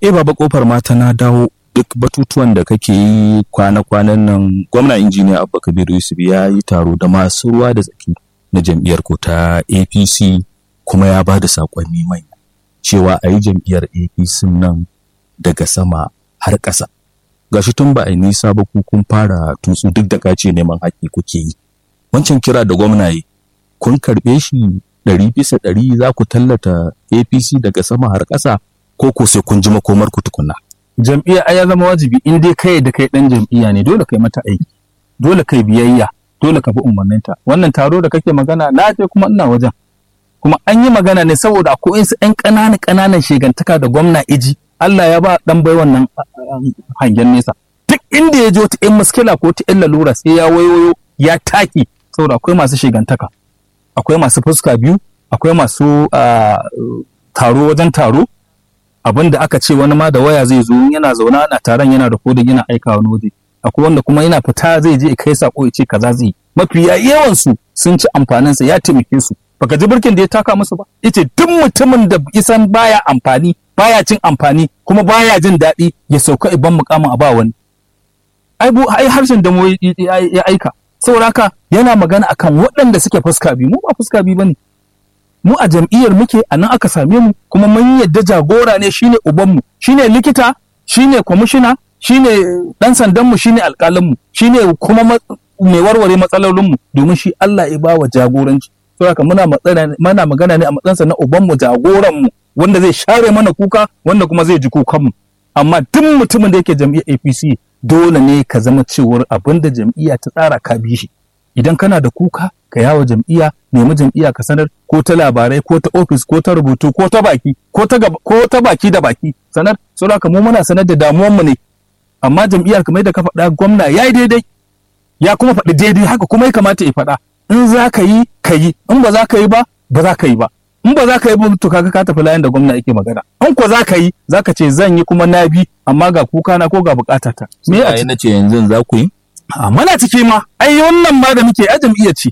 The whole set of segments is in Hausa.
eh baba kofar mata na dawo duk batutuwan da kake yi kwana-kwanan nan gwamna injiniya abba kabiru yusuf ya yi taro da masu ruwa da tsaki na jam'iyyar ko ta apc kuma ya ba da saƙonni manya cewa a yi jam'iyyar apc nan daga sama har ƙasa gashi tun ba a yi nisa ba ku kun fara tutsu duk da kace neman haƙƙi kuke yi wancan kira da gwamna yi kun karɓe shi ɗari bisa ɗari za ku tallata apc daga sama har ƙasa ko ko sai kun ji makomar ku tukunna jam'iyya ai ya zama wajibi in dai kai da kai dan jam'iyya ne dole kai mata aiki dole kai biyayya dole ka bi umarninta wannan taro da kake magana na je kuma ina wajen kuma an yi magana ne saboda akwai su ƴan ƙananan ƙananan shegantaka da gwamna iji Allah ya ba dan bai wannan hangen nesa duk inda ya je wata ƴan muskila ko ta ƴan lalura sai ya wayoyo ya taki saboda akwai masu shegantaka akwai masu fuska biyu akwai masu taro wajen taro abin da aka ce wani ma da waya zai zo yana zaune ana taron yana da kodin yana aika wani waje akwai wanda kuma yana fita zai je kai sako ya ce kaza zai mafi yawan su sun ci amfanin sa ya taimake su baka ji birkin da ya taka musu ba yace duk mutumin da isan baya amfani baya cin amfani kuma baya jin daɗi ya sauka iban mukamin a ba wani ai bu ai harshen da mu ya aika saboda haka yana magana akan waɗanda suke fuska biyu mu ba fuska biyu bane mu a jam'iyyar muke a nan aka same mu kuma mun yadda jagora ne shine ubanmu shine likita shine kwamishina shine dan sandanmu shine alƙalinmu shine kuma mai warware matsalolinmu domin shi Allah ya bawa jagoranci saboda haka muna muna magana ne a matsayinsa na ubanmu jagoranmu wanda zai share mana kuka wanda kuma zai ji kukanmu amma duk mutumin da yake jam'iyyar APC dole ne ka zama cewar abin da jam'iyya ta tsara ka bi shi idan kana da kuka ka yawo jam'iyya nemi jam'iyya ka sanar ko ta labarai ko ta ofis ko ta rubutu ko ta baki ko ta ko ta baki da baki sanar saboda mu muna sanar da damuwar mu ne amma jam'iyyar kamar da ka faɗa gwamna yayi daidai ya kuma faɗi daidai haka kuma ya kamata ya faɗa in za ka yi ka yi in ba za ka yi ba ba za ka yi ba in ba za ka yi ba to kaga ka tafi layin da gwamna yake magana in ko za ka yi za ka ce zan yi kuma na bi amma ga kuka na ko ga bukatata me a na ce yanzu za ku yi a mana ciki ma ai wannan ma da muke a jam'iyyar ce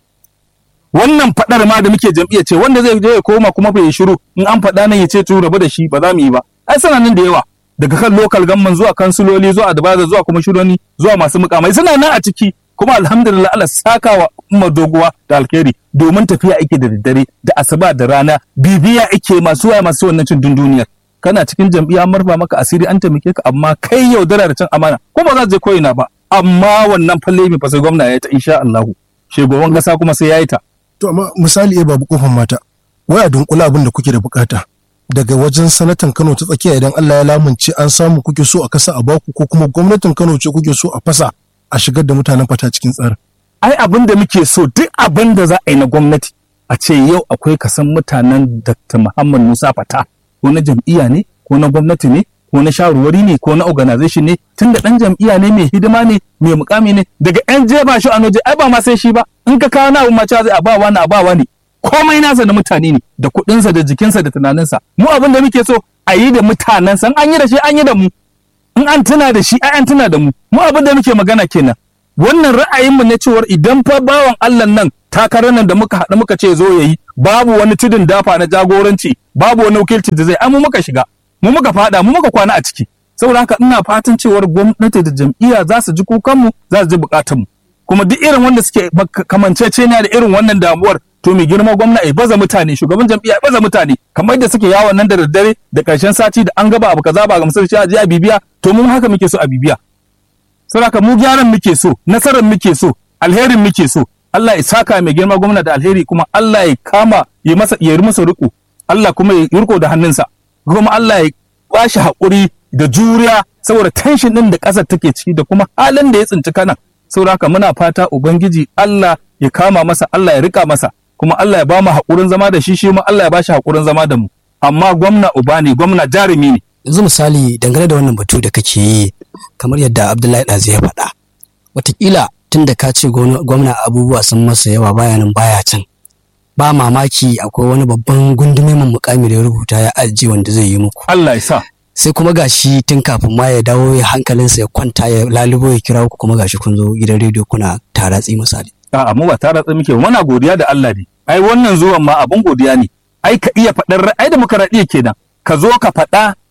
wannan fadar ma da muke jam'iyyar ce wanda zai je ya koma kuma bai shiru in an faɗa nan ya ce to rabu da shi ba za mu yi ba ai suna nan da yawa daga kan local gamman zuwa kansuloli zuwa advisor zuwa kuma shironi zuwa masu mukamai suna nan a ciki kuma alhamdulillah Allah saka wa umar doguwa da alkhairi domin tafiya ake da daddare da asuba da rana bibiya ake masu waya masu wannan cin dunduniyar kana cikin jam'iyya marfa maka asiri an taimake ka amma kai yaudara da cin amana ko ba za je koyina ba amma wannan falle mai fasai gwamna ya ta insha Allah shugaban kasa kuma sai ya yi ta to amma misali eh babu kofar mata wai a dunkula abin da kuke da bukata daga wajen sanatan Kano ta tsakiya idan Allah ya lamunce an samu kuke so a kasa a baku ko kuma gwamnatin Kano ce kuke so a fasa a shigar da mutanen fata cikin tsarin ai abin da muke so duk abin da za a yi na gwamnati a ce yau akwai kasan mutanen Dr. Muhammad Musa Fata ko na jam'iyya ne ko na gwamnati ne ko na shawarwari ne ko na organization ne tunda dan jam'iyya ne mai hidima ne mai mukami ne daga yan jeba shi a noje ai ba ma sai shi ba in ka kawo na abu ma zai a ba wani a ba wani komai nasa da mutane ne da kuɗinsa da jikinsa da tunaninsa mu abin da muke so a yi da mutanensa an yi da shi an yi da mu in an tuna da shi ai an tuna da mu mu abin da muke magana kenan wannan ra'ayinmu ne cewar idan fa bawan Allah nan takarar nan da muka haɗu muka ce zo yayi babu wani tudun dafa na jagoranci babu wani wakilci da zai ai mu muka shiga mu muka fada mu muka kwana a ciki saboda haka ina fatan cewar gwamnati da jam'iyya za su ji kukanmu za su ji bukatunmu kuma duk irin wanda suke kamanceceniya da irin wannan damuwar to mai girma gwamna ya baza mutane shugaban jam'iyya ya baza mutane kamar da suke yawon nan da daddare da karshen sati da an gaba abu kaza ba ga musulunci a je a bibiya to mun haka muke so a bibiya saboda mu gyaran muke so nasarar muke so alherin muke so Allah ya saka mai girma gwamna da alheri kuma Allah ya kama ya masa ya masa riko Allah kuma ya riko da hannunsa kuma Allah ya bashi haƙuri da juriya saboda tension din da ƙasar take ciki da kuma halin da ya tsinci kana saboda haka muna fata ubangiji Allah ya kama masa Allah ya rika masa kuma Allah ya ba mu haƙurin zama da shi shi ma Allah ya bashi haƙurin zama da mu amma gwamna uba ne gwamna jarumi ne yanzu misali dangane da wannan batu da kake yi kamar yadda Abdullahi Ɗazi ya faɗa wataƙila tun da ka ce gwamna abubuwa sun masa yawa baya nan baya can ba mamaki akwai wani babban gundumemin mukami da ya rubuta ya ajiye wanda zai yi muku Allah ya sa sai kuma gashi tun kafin ma ya dawo ya hankalinsa ya kwanta ya lalubo ya kira ku kuma gashi kun zo gidan rediyo kuna taratsi misali a'a mu ba taratsi muke muna godiya da Allah ne ai wannan zuwan ma abun godiya ne ai ka iya faɗar ai demokradiyya kenan ka zo ka faɗa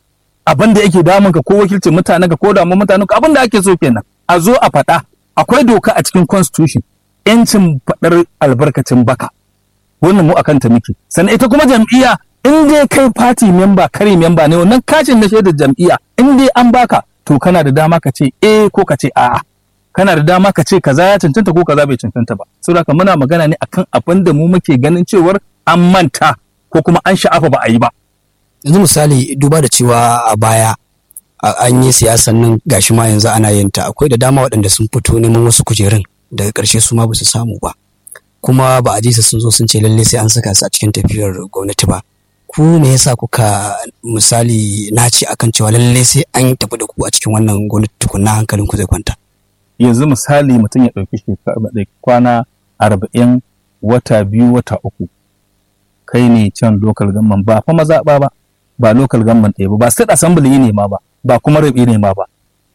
abin da yake damun ka ko wakilcin mutanen ka ko damun mutanen ka abin da ake so kenan a zo a faɗa akwai doka a cikin constitution yancin faɗar albarkacin baka wannan mu akan ta muke sannan ita kuma jam'iyya in dai kai party member kare member ne wannan kacin na shaidar jam'iyya in dai an baka to kana da dama ka ce eh ko ka ce a'a kana da dama ka ce kaza ya cancanta ko kaza bai cancanta ba saboda muna magana ne akan abin da mu muke ganin cewar an manta ko kuma an sha'afa ba a yi ba yanzu misali duba da cewa a baya an yi siyasan nan gashi ma yanzu ana yin ta akwai da dama waɗanda sun fito neman wasu kujerun daga ƙarshe su ma ba su samu ba kuma ba a ji su sun zo sun ce lalle sai an saka su a cikin tafiyar gwamnati ba ku me yasa kuka misali naci akan cewa lalle sai an tafi da ku a cikin wannan gwamnati tukunna hankalin ku zai kwanta yanzu misali mutum ya ɗauki shekara kwana arba'in wata biyu wata uku kai ne can local government ba fa mazaɓa ba ba local government ɗaya ba ba state assembly ne ma ba ba kuma rabi ne ma ba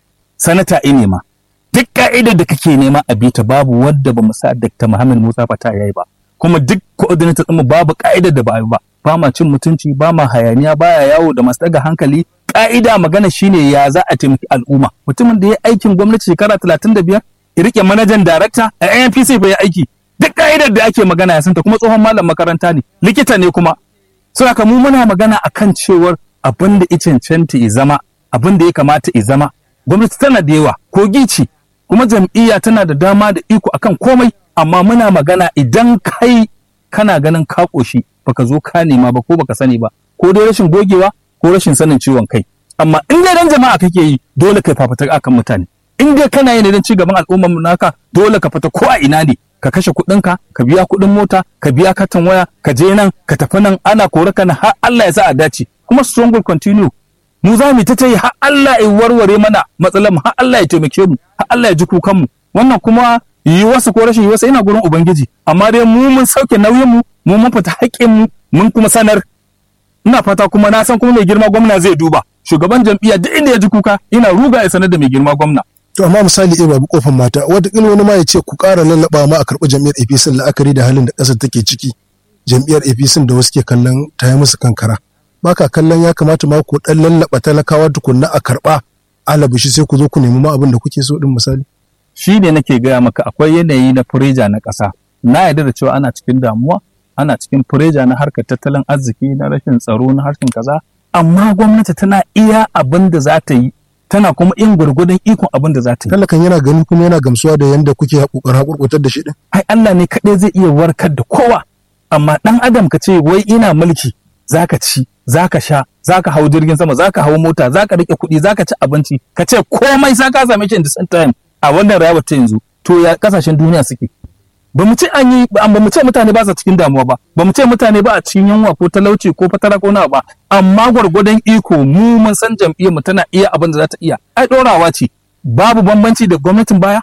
sanata ne ma duk ka'idar da kake nema a bita babu wadda ba mu sa Dr. Muhammad Musa Fata yayi ba kuma duk coordinator ɗinmu babu ka'idar da ba a yi ba ba ma cin mutunci ba ma hayaniya baya yawo da masu daga hankali ka'ida magana shine ya za a taimaki al'umma mutumin da ya aikin gwamnati shekara talatin da biyar ya rike manajan darakta a ANPC bai aiki duk ka'idar da ake magana ya santa kuma tsohon malam makaranta ne likita ne kuma saboda mu muna magana akan cewar abin da ya cancanta ya zama abin da ya kamata ya zama gwamnati tana da yawa ko gici kuma jam'iyya tana da dama da iko akan komai amma muna magana idan kai kana ganin ka koshi baka zo ka nema ba ko baka sani ba ko dai rashin gogewa ko rashin sanin ciwon kai amma in dai dan jama'a kake yi dole kai fafatar akan mutane in dai kana yin dan cigaban al'ummar mu naka dole ka fita ko a ina ne ka kashe kuɗinka ka biya kuɗin mota ka biya katon waya ka je nan ka tafi nan ana kore ka har Allah ya sa a dace kuma strong will continue mu za mu ta yi har Allah ya warware mana matsalar mu har Allah ya taimake mu har Allah ya ji kukan mu wannan kuma yi wasu ko rashin yi wasu ina gurin ubangiji amma dai mu mun sauke nauyin mu mu mun fita haƙƙin mu mun kuma sanar ina fata kuma na san kuma mai girma gwamna zai duba shugaban jam'iyya duk inda ya ji kuka ina ruga ya sanar da mai girma gwamna to amma misali eh babu kofin mata wataƙila wani ma ya ce ku ƙara lallaba ma a karɓi jam'iyyar APC la'akari da halin da ƙasar take ciki jam'iyyar APC da wasu ke kallon ta yi musu kankara baka kallon ya kamata ma ku ɗan lallaba talakawa tukunna a karɓa alabishi sai ku zo ku nemi ma abin da kuke so din misali shi ne nake gaya maka akwai yanayi na fureja na ƙasa na yarda da cewa ana cikin damuwa ana cikin fureja na harkar tattalin arziki na rashin tsaro na harshen kaza amma gwamnati tana iya abin da za ta yi tana kuma in gwargwadon ikon abin da za ta yi. Talakan yana gani kuma yana gamsuwa da yadda kuke haƙoƙar haƙurƙutar da shi ɗin. Ai Allah ne kaɗai zai iya warkar da kowa amma ɗan adam ka ce wai ina mulki zaka ci zaka sha zaka hau jirgin sama zaka hau mota zaka rike kuɗi zaka ci abinci ka ce komai za ka same shi in the same time a wannan rayuwar ta yanzu to ya kasashen duniya suke ba mu ce an yi ba mu ce mutane ba sa cikin damuwa ba ba mu ce mutane ba a cikin yunwa ko talauci ko fatara ko nawa ba amma gwargwadon iko mu mun san jam'iyyar mu tana iya abin da za ta iya ai dorawa ce babu bambanci da gwamnatin baya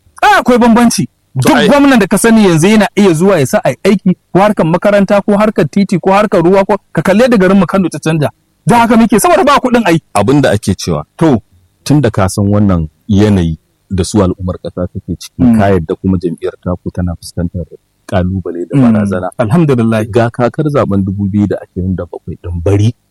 a akwai bambanci duk gwamnan da ka sani yanzu yana iya zuwa ya sa ai aiki ko harkar makaranta ko harkar titi ko harkar ruwa ko ka kalle da garin mu Kano ta canja da haka muke saboda ba kuɗin ai abin da ake cewa to tun da ka san wannan yanayi da su al'ummar ƙasa take ciki ka yadda kuma jam'iyyar taku tana fuskantar kalubale da barazana. Alhamdulillah. Ga kakar zaben 2027 din bari